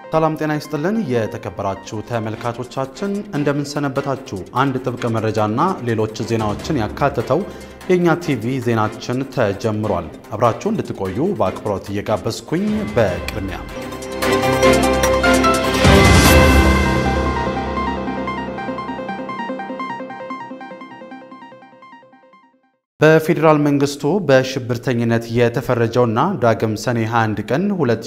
ሰላም ጤና ይስጥልን። የተከበራችሁ ተመልካቾቻችን እንደምንሰነበታችሁ። አንድ ጥብቅ መረጃና ሌሎች ዜናዎችን ያካተተው የእኛ ቲቪ ዜናችን ተጀምሯል። አብራችሁ እንድትቆዩ በአክብሮት እየጋበዝኩኝ በቅድሚያ በፌዴራል መንግስቱ በሽብርተኝነት የተፈረጀውና ዳግም ሰኔ 21 ቀን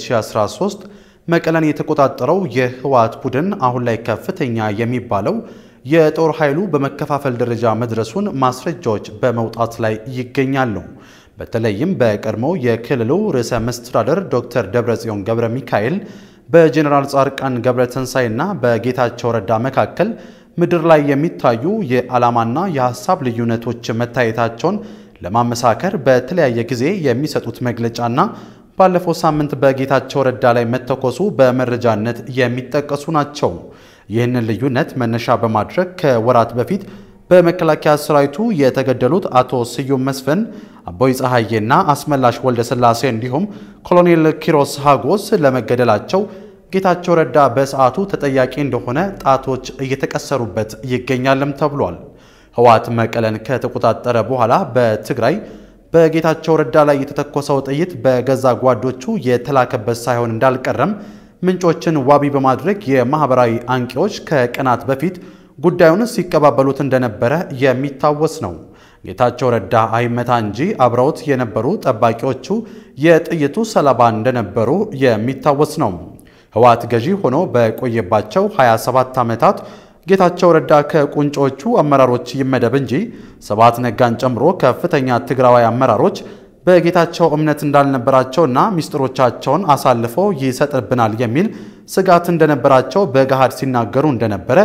2013 መቀለን የተቆጣጠረው የህወሓት ቡድን አሁን ላይ ከፍተኛ የሚባለው የጦር ኃይሉ በመከፋፈል ደረጃ መድረሱን ማስረጃዎች በመውጣት ላይ ይገኛሉ። በተለይም በቀድሞው የክልሉ ርዕሰ መስተዳደር ዶክተር ደብረጽዮን ገብረ ሚካኤል በጀኔራል ጻድቃን ገብረ ትንሳኤና በጌታቸው ረዳ መካከል ምድር ላይ የሚታዩ የዓላማና የሐሳብ ልዩነቶች መታየታቸውን ለማመሳከር በተለያየ ጊዜ የሚሰጡት መግለጫና ባለፈው ሳምንት በጌታቸው ረዳ ላይ መተኮሱ በመረጃነት የሚጠቀሱ ናቸው። ይህንን ልዩነት መነሻ በማድረግ ከወራት በፊት በመከላከያ ሰራዊቱ የተገደሉት አቶ ስዩም መስፍን፣ አቦይ ፀሐዬና አስመላሽ ወልደስላሴ እንዲሁም ኮሎኔል ኪሮስ ሃጎስ ለመገደላቸው ጌታቸው ረዳ በሰዓቱ ተጠያቂ እንደሆነ ጣቶች እየተቀሰሩበት ይገኛልም ተብሏል። ህወሓት መቀለን ከተቆጣጠረ በኋላ በትግራይ በጌታቸው ረዳ ላይ የተተኮሰው ጥይት በገዛ ጓዶቹ የተላከበት ሳይሆን እንዳልቀረም ምንጮችን ዋቢ በማድረግ የማህበራዊ አንቂዎች ከቀናት በፊት ጉዳዩን ሲቀባበሉት እንደነበረ የሚታወስ ነው። ጌታቸው ረዳ አይመታ እንጂ አብረውት የነበሩ ጠባቂዎቹ የጥይቱ ሰለባ እንደነበሩ የሚታወስ ነው። ህወሓት ገዢ ሆኖ በቆየባቸው 27 ዓመታት ጌታቸው ረዳ ከቁንጮቹ አመራሮች ይመደብ እንጂ ስብሐት ነጋን ጨምሮ ከፍተኛ ትግራዋይ አመራሮች በጌታቸው እምነት እንዳልነበራቸውና ሚስጥሮቻቸውን አሳልፎ ይሰጥብናል የሚል ስጋት እንደነበራቸው በገሃድ ሲናገሩ እንደነበረ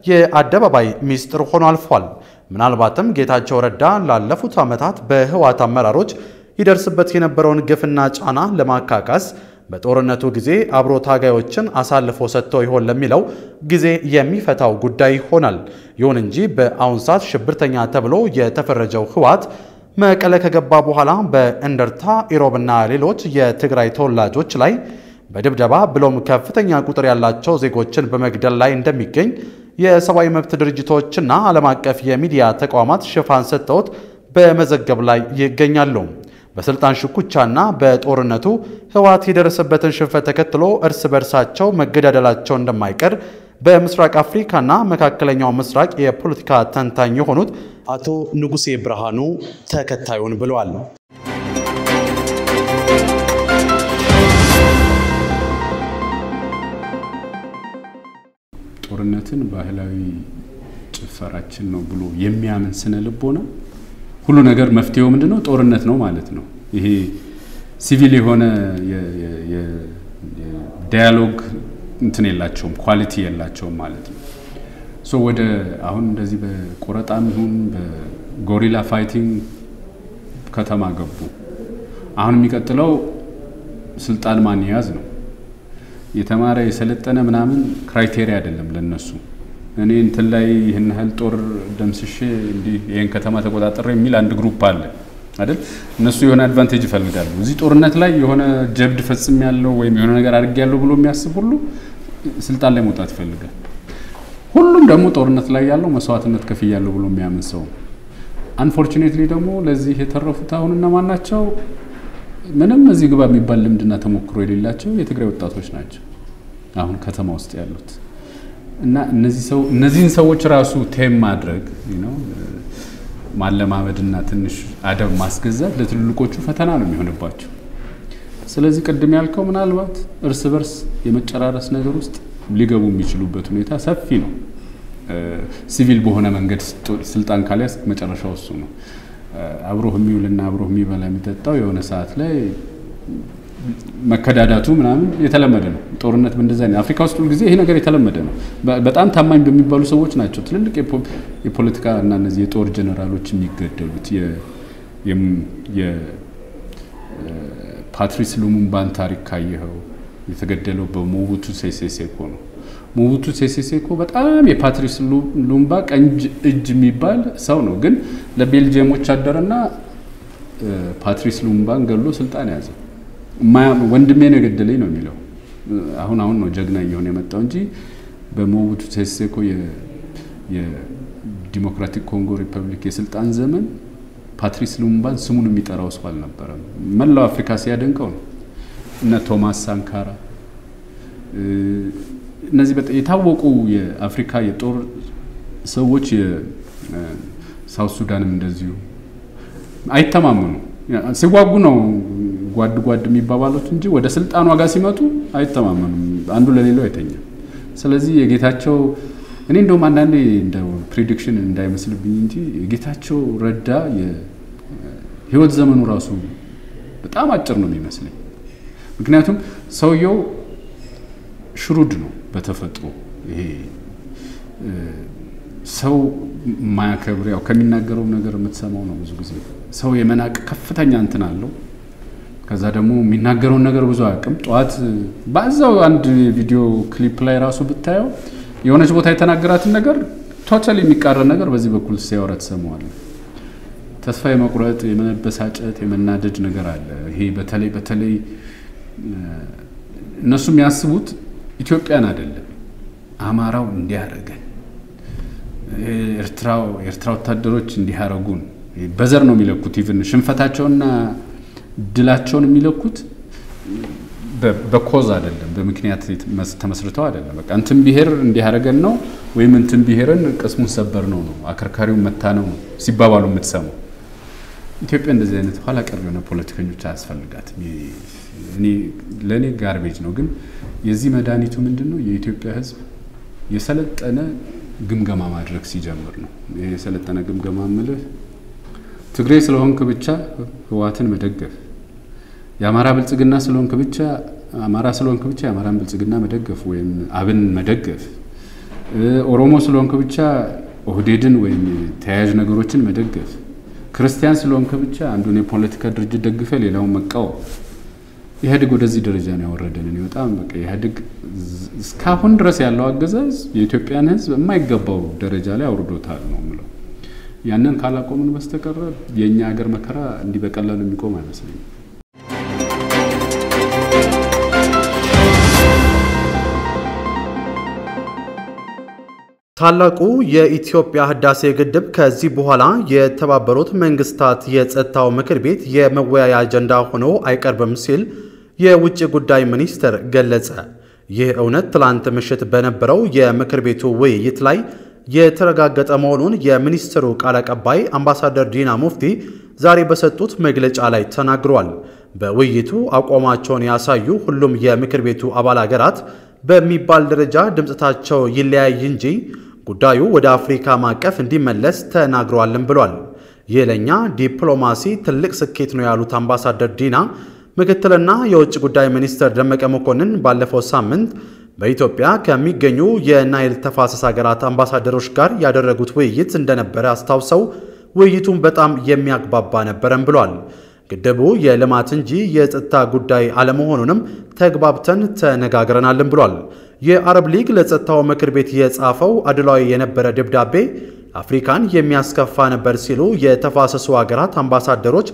የአደባባይ ሚስጥር ሆኖ አልፏል። ምናልባትም ጌታቸው ረዳ ላለፉት ዓመታት በህወሓት አመራሮች ይደርስበት የነበረውን ግፍና ጫና ለማካካስ በጦርነቱ ጊዜ አብሮ ታጋዮችን አሳልፎ ሰጥቶ ይሆን ለሚለው ጊዜ የሚፈታው ጉዳይ ይሆናል። ይሁን እንጂ በአሁን ሰዓት ሽብርተኛ ተብሎ የተፈረጀው ህወሓት መቀለ ከገባ በኋላ በእንደርታ ኢሮብና ሌሎች የትግራይ ተወላጆች ላይ በድብደባ ብሎም ከፍተኛ ቁጥር ያላቸው ዜጎችን በመግደል ላይ እንደሚገኝ የሰብአዊ መብት ድርጅቶችና ዓለም አቀፍ የሚዲያ ተቋማት ሽፋን ሰጥተውት በመዘገብ ላይ ይገኛሉ። በስልጣን ሽኩቻና በጦርነቱ ህወሓት የደረሰበትን ሽንፈት ተከትሎ እርስ በርሳቸው መገዳደላቸው እንደማይቀር በምስራቅ አፍሪካና መካከለኛው ምስራቅ የፖለቲካ ተንታኝ የሆኑት አቶ ንጉሴ ብርሃኑ ተከታዩን ብለዋል። ጦርነትን ባህላዊ ጭፈራችን ነው ብሎ የሚያምን ስነ ልቦና ሁሉ ነገር መፍትሄው ምንድን ነው? ጦርነት ነው ማለት ነው። ይሄ ሲቪል የሆነ ዳያሎግ እንትን የላቸውም፣ ኳሊቲ የላቸውም ማለት ነው። ሶ ወደ አሁን እንደዚህ በቆረጣም ይሁን በጎሪላ ፋይቲንግ ከተማ ገቡ። አሁን የሚቀጥለው ስልጣን ማን ያዝ ነው። የተማረ የሰለጠነ ምናምን ክራይቴሪያ አይደለም ለነሱ እኔ እንትን ላይ ይህን ያህል ጦር ደምስሼ እንዲህ ይህን ከተማ ተቆጣጠረ የሚል አንድ ግሩፕ አለ አይደል? እነሱ የሆነ አድቫንቴጅ ይፈልጋሉ። እዚህ ጦርነት ላይ የሆነ ጀብድ ፈጽም ያለው ወይም የሆነ ነገር አድርግ ያለው ብሎ የሚያስብ ሁሉ ስልጣን ላይ መውጣት ይፈልጋል። ሁሉም ደግሞ ጦርነት ላይ ያለው መስዋዕትነት ከፍያለሁ ብሎ የሚያምን ሰው። አንፎርቹኔትሊ ደግሞ ለዚህ የተረፉት አሁን እነማን ናቸው? ምንም እዚህ ግባ የሚባል ልምድና ተሞክሮ የሌላቸው የትግራይ ወጣቶች ናቸው አሁን ከተማ ውስጥ ያሉት። እና እነዚህ ሰው እነዚህን ሰዎች ራሱ ቴም ማድረግ ነው ማለማመድና ትንሽ አደብ ማስገዛት ለትልልቆቹ ፈተና ነው የሚሆንባቸው። ስለዚህ ቅድም ያልከው ምናልባት እርስ በርስ የመጨራረስ ነገር ውስጥ ሊገቡ የሚችሉበት ሁኔታ ሰፊ ነው። ሲቪል በሆነ መንገድ ስልጣን ካልያዝ መጨረሻው እሱ ነው። አብሮህ የሚውልና አብሮህ የሚበላ የሚጠጣው የሆነ ሰዓት ላይ መከዳዳቱ ምናምን የተለመደ ነው። ጦርነት በእንደዚያ ነው። አፍሪካ ውስጥ ሁልጊዜ ይሄ ነገር የተለመደ ነው። በጣም ታማኝ በሚባሉ ሰዎች ናቸው ትልልቅ የፖለቲካ እና እነዚህ የጦር ጀነራሎች የሚገደሉት። የፓትሪስ ሉሙምባን ታሪክ ካየኸው የተገደለው በሞቡቱ ሴሴ ሴኮ ነው። ሞቡቱ ሴሴ ሴኮ በጣም የፓትሪስ ሉሙምባ ቀኝ እጅ የሚባል ሰው ነው። ግን ለቤልጅየሞች አደረና ፓትሪስ ሉሙምባን ገሎ ስልጣን ያዘ። ወንድሜ ነው የገደለኝ ነው የሚለው አሁን አሁን ነው ጀግና እየሆነ የመጣው እንጂ በሞቡቱ ሴሴ ኮ የዲሞክራቲክ ኮንጎ ሪፐብሊክ የስልጣን ዘመን ፓትሪስ ሉሙምባን ስሙን የሚጠራው ሰው አልነበረም። መላው አፍሪካ ሲያደንቀው ነው። እነ ቶማስ ሳንካራ እነዚህ የታወቁ የአፍሪካ የጦር ሰዎች የሳውት ሱዳንም እንደዚሁ አይተማመኑ ሲዋጉ ነው ጓድ ጓድ የሚባባሉት እንጂ ወደ ስልጣን ዋጋ ሲመጡ አይተማመኑም። አንዱ ለሌላው አይተኛም። ስለዚህ የጌታቸው እኔ እንደውም አንዳንዴ እንደ ፕሪዲክሽን እንዳይመስልብኝ እንጂ የጌታቸው ረዳ የህይወት ዘመኑ ራሱ በጣም አጭር ነው የሚመስለኝ። ምክንያቱም ሰውየው ሽሩድ ነው በተፈጥሮ ይሄ ሰው ማያከብር ያው ከሚናገረው ነገር የምትሰማው ነው። ብዙ ጊዜ ሰው የመናቅ ከፍተኛ እንትን አለው። ከዛ ደግሞ የሚናገረውን ነገር ብዙ አያውቅም። ጠዋት በዛው አንድ ቪዲዮ ክሊፕ ላይ ራሱ ብታየው የሆነች ቦታ የተናገራትን ነገር ቶታል የሚቃረን ነገር በዚህ በኩል ሲያወራ ትሰማዋለህ። ተስፋ የመቁረጥ የመበሳጨት፣ የመናደድ ነገር አለ። ይሄ በተለይ በተለይ እነሱ የሚያስቡት ኢትዮጵያን አይደለም አማራው እንዲያደርገን የኤርትራ ወታደሮች እንዲያረጉን በዘር ነው የሚለኩት። ኢቭን ሽንፈታቸውና ድላቸውን የሚለኩት በኮዝ አይደለም፣ በምክንያት ተመስርተው አይደለም። በቃ እንትን ብሔር እንዲያደርገን ነው ወይም እንትን ብሔርን ቅስሙን ሰበር ነው ነው አከርካሪውን መታ ነው ነው ሲባባሉ የምትሰማው። ኢትዮጵያ እንደዚህ አይነት ኋላ ቀር የሆነ ፖለቲከኞች አያስፈልጋትም። ለእኔ ጋርቤጅ ነው። ግን የዚህ መድኃኒቱ ምንድን ነው? የኢትዮጵያ ሕዝብ የሰለጠነ ግምገማ ማድረግ ሲጀምር ነው። የሰለጠነ ግምገማ ምልህ ትግሬ ስለሆንክ ብቻ ህዋትን መደገፍ፣ የአማራ ብልጽግና ስለሆንክ ብቻ አማራ ስለሆንክ ብቻ የአማራን ብልጽግና መደገፍ ወይም አብን መደገፍ፣ ኦሮሞ ስለሆንክ ብቻ ኦህዴድን ወይም ተያያዥ ነገሮችን መደገፍ፣ ክርስቲያን ስለሆንክ ብቻ አንዱን የፖለቲካ ድርጅት ደግፈ ሌላውን መቃወም ኢህአዴግ ወደዚህ ደረጃ ነው ያወረደን። እኔ በጣም በቃ ኢህአዴግ እስካሁን ድረስ ያለው አገዛዝ የኢትዮጵያን ህዝብ የማይገባው ደረጃ ላይ አውርዶታል ነው የምለው። ያንን ካላቆምን በስተቀረ የእኛ ሀገር መከራ እንዲህ በቀላሉ የሚቆም አይመስለኝም። ታላቁ የኢትዮጵያ ህዳሴ ግድብ ከዚህ በኋላ የተባበሩት መንግስታት የጸጥታው ምክር ቤት የመወያያ አጀንዳ ሆኖ አይቀርብም ሲል የውጭ ጉዳይ ሚኒስትር ገለጸ። ይህ እውነት ትላንት ምሽት በነበረው የምክር ቤቱ ውይይት ላይ የተረጋገጠ መሆኑን የሚኒስትሩ ቃል አቀባይ አምባሳደር ዲና ሙፍቲ ዛሬ በሰጡት መግለጫ ላይ ተናግሯል። በውይይቱ አቋማቸውን ያሳዩ ሁሉም የምክር ቤቱ አባል አገራት በሚባል ደረጃ ድምፅታቸው ይለያይ እንጂ ጉዳዩ ወደ አፍሪካ ማዕቀፍ እንዲመለስ ተናግረዋልም ብሏል። ይህ ለእኛ ዲፕሎማሲ ትልቅ ስኬት ነው ያሉት አምባሳደር ዲና ምክትልና የውጭ ጉዳይ ሚኒስትር ደመቀ መኮንን ባለፈው ሳምንት በኢትዮጵያ ከሚገኙ የናይል ተፋሰስ ሀገራት አምባሳደሮች ጋር ያደረጉት ውይይት እንደነበረ አስታውሰው ውይይቱን በጣም የሚያግባባ ነበረም ብሏል። ግድቡ የልማት እንጂ የጸጥታ ጉዳይ አለመሆኑንም ተግባብተን ተነጋግረናልም ብሏል። የአረብ ሊግ ለጸጥታው ምክር ቤት የጻፈው አድሏዊ የነበረ ደብዳቤ አፍሪካን የሚያስከፋ ነበር ሲሉ የተፋሰሱ ሀገራት አምባሳደሮች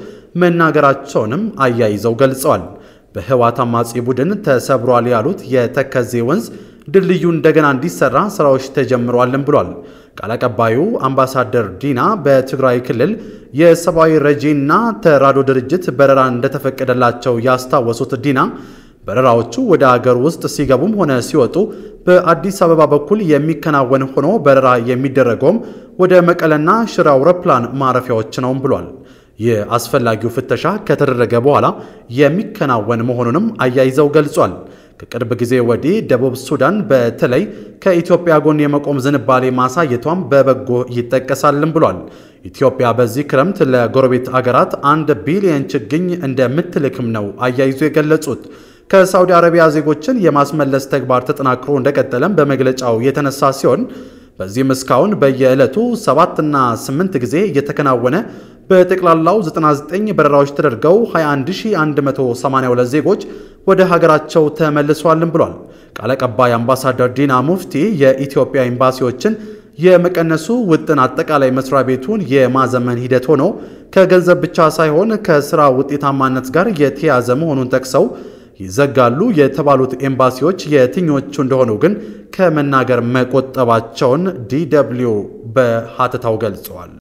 መናገራቸውንም አያይዘው ገልጸዋል። በህወሓት አማጺ ቡድን ተሰብሯል ያሉት የተከዜ ወንዝ ድልድዩ እንደገና እንዲሰራ ስራዎች ተጀምረዋልም ብሏል። ቃል አቀባዩ አምባሳደር ዲና በትግራይ ክልል የሰብአዊ ረጂና ተራድኦ ድርጅት በረራ እንደተፈቀደላቸው ያስታወሱት ዲና በረራዎቹ ወደ አገር ውስጥ ሲገቡም ሆነ ሲወጡ በአዲስ አበባ በኩል የሚከናወን ሆኖ በረራ የሚደረገውም ወደ መቀለና ሽረ አውሮፕላን ማረፊያዎች ነውም ብሏል። የአስፈላጊው ፍተሻ ከተደረገ በኋላ የሚከናወን መሆኑንም አያይዘው ገልጿል። ከቅርብ ጊዜ ወዲህ ደቡብ ሱዳን በተለይ ከኢትዮጵያ ጎን የመቆም ዝንባሌ ማሳየቷም በበጎ ይጠቀሳልም ብሏል። ኢትዮጵያ በዚህ ክረምት ለጎረቤት አገራት አንድ ቢሊየን ችግኝ እንደምትልክም ነው አያይዞ የገለጹት። ከሳውዲ አረቢያ ዜጎችን የማስመለስ ተግባር ተጠናክሮ እንደቀጠለም በመግለጫው የተነሳ ሲሆን በዚህም እስካሁን በየዕለቱ ሰባትና ስምንት ጊዜ እየተከናወነ በጠቅላላው 99 በረራዎች ተደርገው 21182 ዜጎች ወደ ሀገራቸው ተመልሷልም ብሏል። ቃል አቀባይ አምባሳደር ዲና ሙፍቲ የኢትዮጵያ ኤምባሲዎችን የመቀነሱ ውጥን አጠቃላይ መስሪያ ቤቱን የማዘመን ሂደት ሆኖ ከገንዘብ ብቻ ሳይሆን ከስራ ውጤታማነት ጋር የተያዘ መሆኑን ጠቅሰው ይዘጋሉ የተባሉት ኤምባሲዎች የትኞቹ እንደሆኑ ግን ከመናገር መቆጠባቸውን ዲደብሊው በሀተታው ገልጸዋል።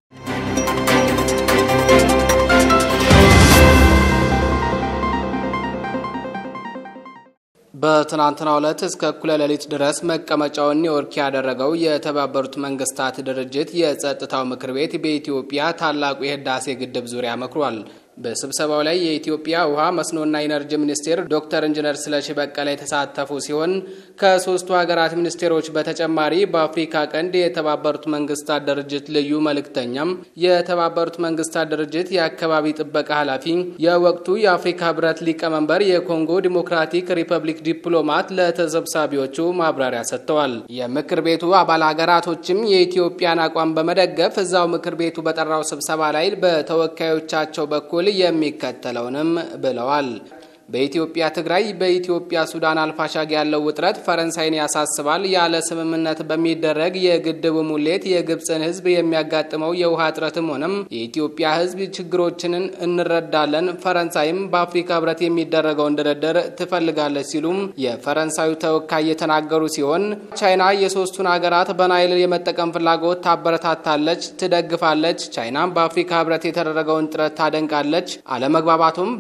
በትናንትናው ዕለት እስከ እኩለ ሌሊት ድረስ መቀመጫውን ኒውዮርክ ያደረገው የተባበሩት መንግስታት ድርጅት የጸጥታው ምክር ቤት በኢትዮጵያ ታላቁ የህዳሴ ግድብ ዙሪያ መክሯል። በስብሰባው ላይ የኢትዮጵያ ውሃ መስኖና ኢነርጂ ሚኒስቴር ዶክተር ኢንጂነር ስለሺ በቀለ የተሳተፉ ሲሆን ከሶስቱ ሀገራት ሚኒስቴሮች በተጨማሪ በአፍሪካ ቀንድ የተባበሩት መንግስታት ድርጅት ልዩ መልእክተኛም፣ የተባበሩት መንግስታት ድርጅት የአካባቢ ጥበቃ ኃላፊ፣ የወቅቱ የአፍሪካ ህብረት ሊቀመንበር የኮንጎ ዲሞክራቲክ ሪፐብሊክ ዲፕሎማት ለተሰብሳቢዎቹ ማብራሪያ ሰጥተዋል። የምክር ቤቱ አባል ሀገራቶችም የኢትዮጵያን አቋም በመደገፍ እዛው ምክር ቤቱ በጠራው ስብሰባ ላይ በተወካዮቻቸው በኩል የሚከተለውንም ብለዋል። በኢትዮጵያ ትግራይ፣ በኢትዮጵያ ሱዳን አልፋሻግ ያለው ውጥረት ፈረንሳይን ያሳስባል። ያለ ስምምነት በሚደረግ የግድቡ ሙሌት የግብፅን ህዝብ የሚያጋጥመው የውሃ እጥረትም ሆነም የኢትዮጵያ ህዝብ ችግሮችንን እንረዳለን። ፈረንሳይም በአፍሪካ ህብረት የሚደረገውን ድርድር ትፈልጋለች ሲሉም የፈረንሳዩ ተወካይ የተናገሩ ሲሆን ቻይና የሶስቱን ሀገራት በናይል የመጠቀም ፍላጎት ታበረታታለች፣ ትደግፋለች። ቻይናም በአፍሪካ ህብረት የተደረገውን ጥረት ታደንቃለች። አለመግባባቱም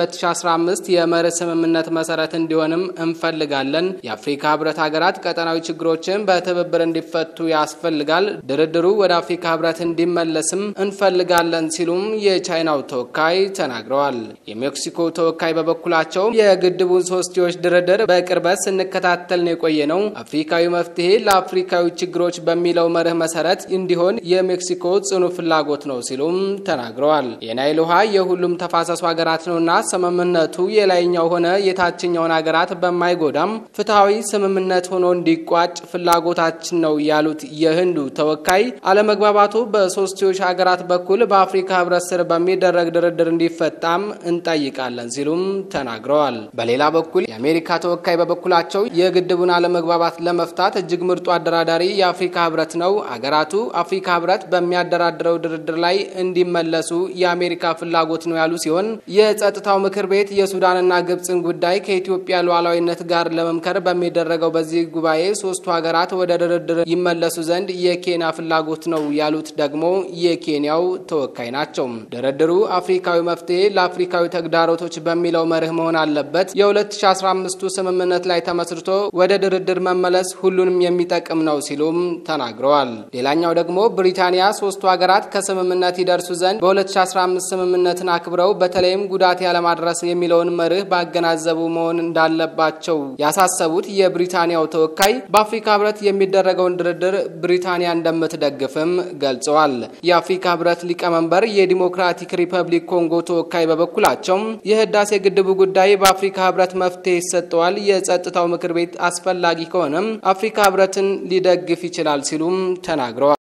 በ2015 የመርህ ስምምነት መሰረት እንዲሆንም እንፈልጋለን። የአፍሪካ ህብረት ሀገራት ቀጠናዊ ችግሮችን በትብብር እንዲፈቱ ያስፈልጋል። ድርድሩ ወደ አፍሪካ ህብረት እንዲመለስም እንፈልጋለን ሲሉም የቻይናው ተወካይ ተናግረዋል። የሜክሲኮ ተወካይ በበኩላቸው የግድቡን ሶስትዮሽ ድርድር በቅርበት ስንከታተል ነው የቆየ ነው። አፍሪካዊ መፍትሄ ለአፍሪካዊ ችግሮች በሚለው መርህ መሰረት እንዲሆን የሜክሲኮ ጽኑ ፍላጎት ነው ሲሉም ተናግረዋል። የናይል ውሃ የሁሉም ተፋሰሱ ሀገራት ነውና ስምምነቱ የላይኛው ሆነ የታችኛውን ሀገራት በማይጎዳም ፍትሐዊ ስምምነት ሆኖ እንዲቋጭ ፍላጎታችን ነው ያሉት የህንዱ ተወካይ አለመግባባቱ በሶስትዮሽ ሀገራት በኩል በአፍሪካ ህብረት ስር በሚደረግ ድርድር እንዲፈታም እንጠይቃለን ሲሉም ተናግረዋል። በሌላ በኩል የአሜሪካ ተወካይ በበኩላቸው የግድቡን አለመግባባት ለመፍታት እጅግ ምርጡ አደራዳሪ የአፍሪካ ህብረት ነው። አገራቱ አፍሪካ ህብረት በሚያደራድረው ድርድር ላይ እንዲመለሱ የአሜሪካ ፍላጎት ነው ያሉ ሲሆን የጸጥታው ምክር ቤት የሱዳንና ግብፅን ጉዳይ ከኢትዮጵያ ሉዓላዊነት ጋር ለመምከር በሚደረገው በዚህ ጉባኤ ሶስቱ ሀገራት ወደ ድርድር ይመለሱ ዘንድ የኬንያ ፍላጎት ነው ያሉት ደግሞ የኬንያው ተወካይ ናቸው። ድርድሩ አፍሪካዊ መፍትሄ ለአፍሪካዊ ተግዳሮቶች በሚለው መርህ መሆን አለበት። የ2015ቱ ስምምነት ላይ ተመስርቶ ወደ ድርድር መመለስ ሁሉንም የሚጠቅም ነው ሲሉም ተናግረዋል። ሌላኛው ደግሞ ብሪታንያ ሶስቱ ሀገራት ከስምምነት ይደርሱ ዘንድ በ2015 ስምምነትን አክብረው በተለይም ጉዳት ያለማድረስ የሚለውን መርህ ባገናዘቡ መሆን እንዳለባቸው ያሳሰቡት የብሪታንያው ተወካይ በአፍሪካ ህብረት የሚደረገውን ድርድር ብሪታንያ እንደምትደግፍም ገልጸዋል። የአፍሪካ ህብረት ሊቀመንበር የዲሞክራቲክ ሪፐብሊክ ኮንጎ ተወካይ በበኩላቸው የህዳሴ ግድቡ ጉዳይ በአፍሪካ ህብረት መፍትሄ ይሰጠዋል፣ የጸጥታው ምክር ቤት አስፈላጊ ከሆነም አፍሪካ ህብረትን ሊደግፍ ይችላል ሲሉም ተናግረዋል።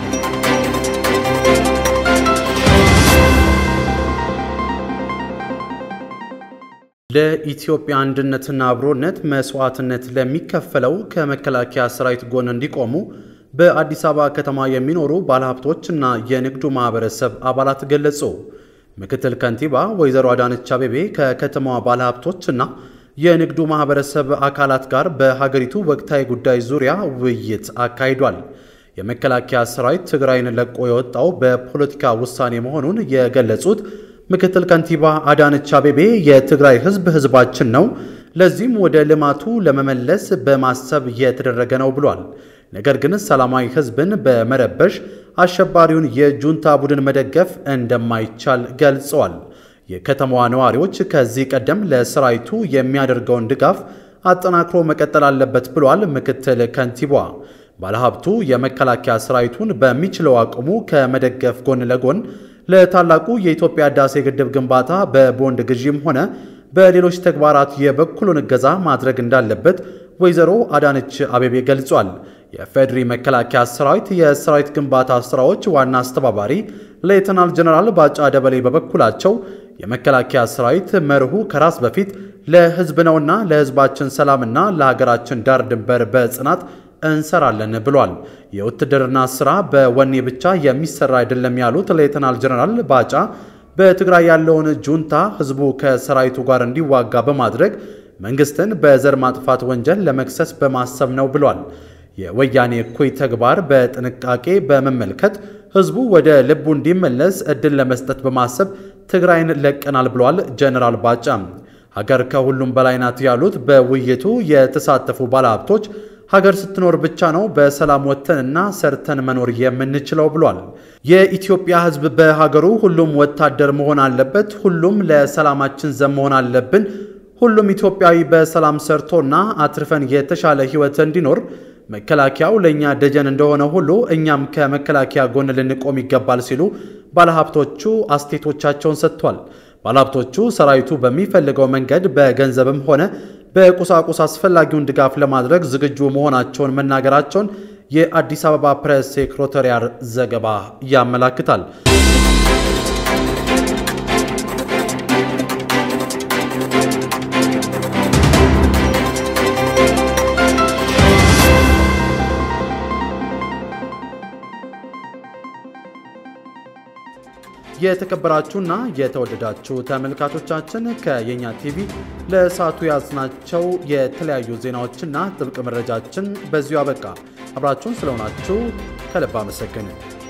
ለኢትዮጵያ አንድነትና አብሮነት መስዋዕትነት ለሚከፈለው ከመከላከያ ሰራዊት ጎን እንዲቆሙ በአዲስ አበባ ከተማ የሚኖሩ ባለሀብቶችና የንግዱ ማህበረሰብ አባላት ገለጹ። ምክትል ከንቲባ ወይዘሮ አዳነች አቤቤ ከከተማዋ ባለሀብቶችና የንግዱ ማህበረሰብ አካላት ጋር በሀገሪቱ ወቅታዊ ጉዳይ ዙሪያ ውይይት አካሂዷል። የመከላከያ ሰራዊት ትግራይን ለቆ የወጣው በፖለቲካ ውሳኔ መሆኑን የገለጹት ምክትል ከንቲባ አዳነች አቤቤ የትግራይ ህዝብ ህዝባችን ነው፣ ለዚህም ወደ ልማቱ ለመመለስ በማሰብ የተደረገ ነው ብሏል። ነገር ግን ሰላማዊ ህዝብን በመረበሽ አሸባሪውን የጁንታ ቡድን መደገፍ እንደማይቻል ገልጸዋል። የከተማዋ ነዋሪዎች ከዚህ ቀደም ለሰራዊቱ የሚያደርገውን ድጋፍ አጠናክሮ መቀጠል አለበት ብሏል ምክትል ከንቲባዋ። ባለሀብቱ የመከላከያ ሰራዊቱን በሚችለው አቅሙ ከመደገፍ ጎን ለጎን ለታላቁ የኢትዮጵያ ህዳሴ ግድብ ግንባታ በቦንድ ግዢም ሆነ በሌሎች ተግባራት የበኩሉን እገዛ ማድረግ እንዳለበት ወይዘሮ አዳነች አቤቤ ገልጿል። የፌድሪ መከላከያ ሰራዊት የሰራዊት ግንባታ ስራዎች ዋና አስተባባሪ ሌተናል ጀነራል ባጫ ደበሌ በበኩላቸው የመከላከያ ሰራዊት መርሁ ከራስ በፊት ለህዝብ ነውና ለህዝባችን ሰላምና ለሀገራችን ዳር ድንበር በጽናት እንሰራለን ብሏል። የውትድርና ስራ በወኔ ብቻ የሚሰራ አይደለም ያሉት ሌተናል ጀነራል ባጫ በትግራይ ያለውን ጁንታ ህዝቡ ከሰራዊቱ ጋር እንዲዋጋ በማድረግ መንግስትን በዘር ማጥፋት ወንጀል ለመክሰስ በማሰብ ነው ብሏል። የወያኔ እኩይ ተግባር በጥንቃቄ በመመልከት ህዝቡ ወደ ልቡ እንዲመለስ እድል ለመስጠት በማሰብ ትግራይን ለቀናል ብሏል ጀነራል ባጫ። ሀገር ከሁሉም በላይ ናት ያሉት በውይይቱ የተሳተፉ ባለሀብቶች ሀገር ስትኖር ብቻ ነው በሰላም ወጥተንና ሰርተን መኖር የምንችለው ብሏል። የኢትዮጵያ ህዝብ በሀገሩ ሁሉም ወታደር መሆን አለበት፣ ሁሉም ለሰላማችን ዘብ መሆን አለብን፣ ሁሉም ኢትዮጵያዊ በሰላም ሰርቶና አትርፈን የተሻለ ህይወት እንዲኖር መከላከያው ለእኛ ደጀን እንደሆነ ሁሉ እኛም ከመከላከያ ጎን ልንቆም ይገባል ሲሉ ባለሀብቶቹ አስተያየቶቻቸውን ሰጥቷል። ባለሀብቶቹ ሰራዊቱ በሚፈልገው መንገድ በገንዘብም ሆነ በቁሳቁስ አስፈላጊውን ድጋፍ ለማድረግ ዝግጁ መሆናቸውን መናገራቸውን የአዲስ አበባ ፕሬስ ሴክሬታሪያት ዘገባ ያመላክታል። የተከበራችሁና የተወደዳችሁ ተመልካቾቻችን ከየኛ ቲቪ ለሰዓቱ ያዝናቸው የተለያዩ ዜናዎችና ጥብቅ መረጃችን በዚሁ አበቃ። አብራችሁን ስለሆናችሁ ከልብ አመሰግንን።